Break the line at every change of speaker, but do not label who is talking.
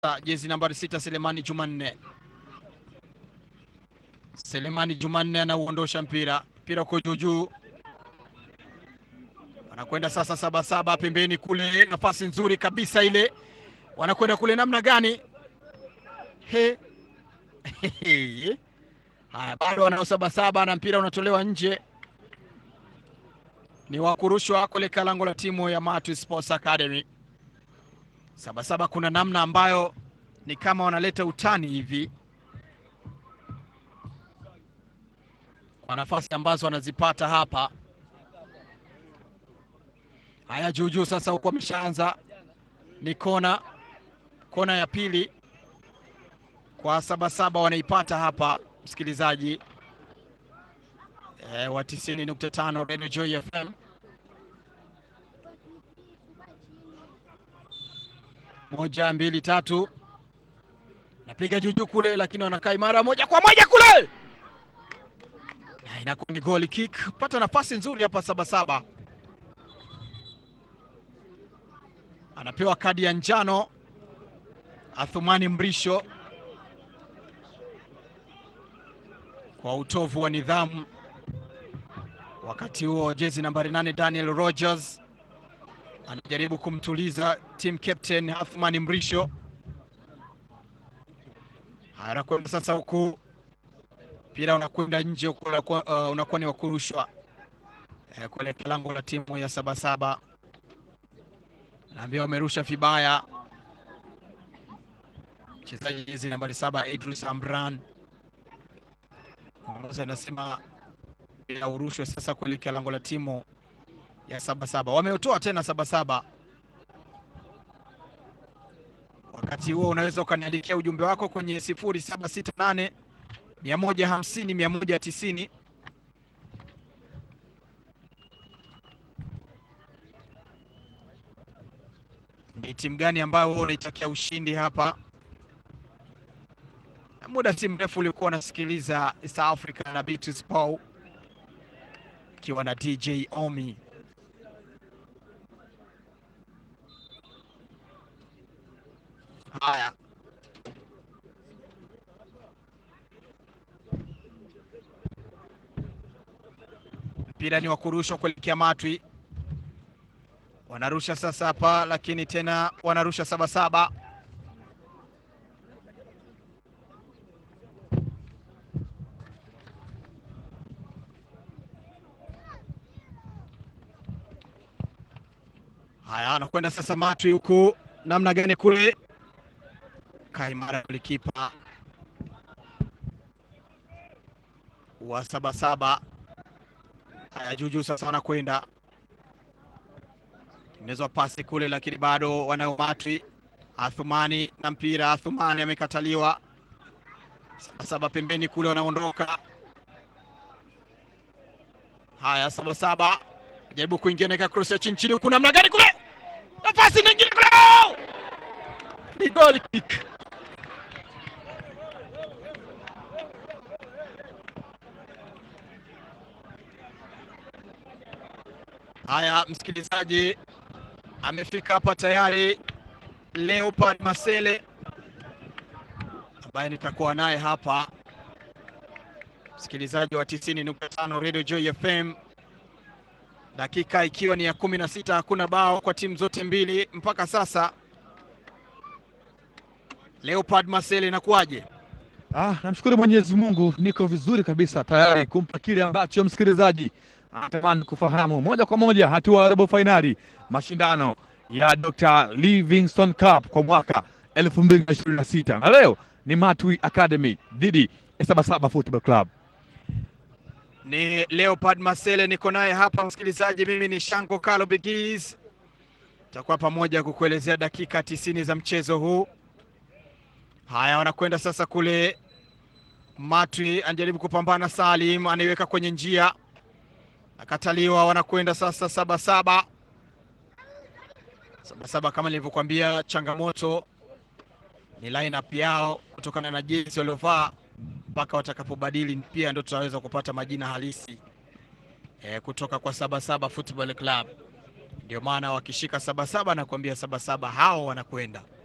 sasa jezi nambari sita Selemani Jumanne. Selemani Jumanne anauondosha mpira, mpira uko juu juu, wanakwenda sasa Sabasaba pembeni kule, nafasi nzuri kabisa ile, wanakwenda kule namna gani? He. Haya, bado wanao Sabasaba na mpira unatolewa nje, ni wakurushwa kuelekea lango la timu ya Matu Sports Academy. Sabasaba kuna namna ambayo ni kama wanaleta utani hivi kwa nafasi ambazo wanazipata hapa. Haya, juujuu sasa, huku wameshaanza, ni kona, kona ya pili kwa Sabasaba wanaipata hapa, msikilizaji e, wa 90.5 Radio Joy FM. Moja, mbili, tatu, napiga juujuu kule, lakini wanakaa imara, moja kwa moja kule inakuwa ni goal kick. Pata nafasi nzuri hapa Sabasaba, anapewa kadi ya njano Athumani Mrisho kwa utovu wa nidhamu. Wakati huo jezi nambari nane Daniel Rogers anajaribu kumtuliza team captain Athumani Mrisho. Haya, anakwenda sasa huku mpira unakwenda nje, unakuwa uh, unakuwa ni wakurushwa eh, kuelekea lango la timu ya Sabasaba. Naambia wamerusha vibaya mchezaji jezi nambari saba Idris Amran ongoza anasema bila urushwe sasa kuelekea lango la timu ya Sabasaba. Wameutoa tena Sabasaba. Wakati huo unaweza ukaniandikia ujumbe wako kwenye sifuri saba sita nane mia moja hamsini mia moja tisini. Ni timu gani ambayo wewe unaitakia ushindi hapa? Muda si mrefu ulikuwa unasikiliza East Africa na Beatrice Paul ikiwa na DJ Omi. Haya, mpira ni wa kurushwa kuelekea Matwi, wanarusha sasa hapa, lakini tena wanarusha Sabasaba. Haya, anakwenda sasa Matwi huku, namna gani kule, kaimara golikipa wa Sabasaba. Haya, juujuu sasa wanakwenda tengenezwa pasi kule, lakini bado wanao Matwi. Athumani na mpira, Athumani amekataliwa. Sabasaba pembeni kule, wanaondoka. Haya, Sabasaba jaribu kuingia naeka cross ya chini chini, huku namna gani kule, nafasi nyingine kule, ni goal kick. Haya, msikilizaji, amefika hapa tayari Leopard Masele ambaye nitakuwa naye hapa, msikilizaji wa 90.5 Radio Joy FM, dakika ikiwa ni ya kumi na sita. Hakuna bao kwa timu zote mbili mpaka sasa. Leopard Masele, inakuwaje?
Ah, namshukuru Mwenyezi Mungu, niko vizuri kabisa, tayari kumpa kile ambacho msikilizaji anatamani kufahamu moja kwa moja. Hatua ya robo fainali mashindano ya Dr. Livingstone Cup kwa mwaka 2026 na leo ni Matwi Academy dhidi ya Sabasaba Football Club.
Ni Leopard Masele, niko naye hapa msikilizaji. Mimi ni Shango Kalo Bigis, takuwa pamoja kukuelezea dakika tisini za mchezo huu. Haya, wanakwenda sasa kule. Matwi anajaribu kupambana, Salim anaiweka kwenye njia, akataliwa. Wanakwenda sasa Sabasaba. Sabasaba kama nilivyokuambia, changamoto ni lineup yao kutokana na jezi waliovaa mpaka watakapobadili pia ndo tutaweza kupata majina halisi e, kutoka kwa Sabasaba Football Club. Ndio maana wakishika Sabasaba na kuambia Sabasaba hao wanakwenda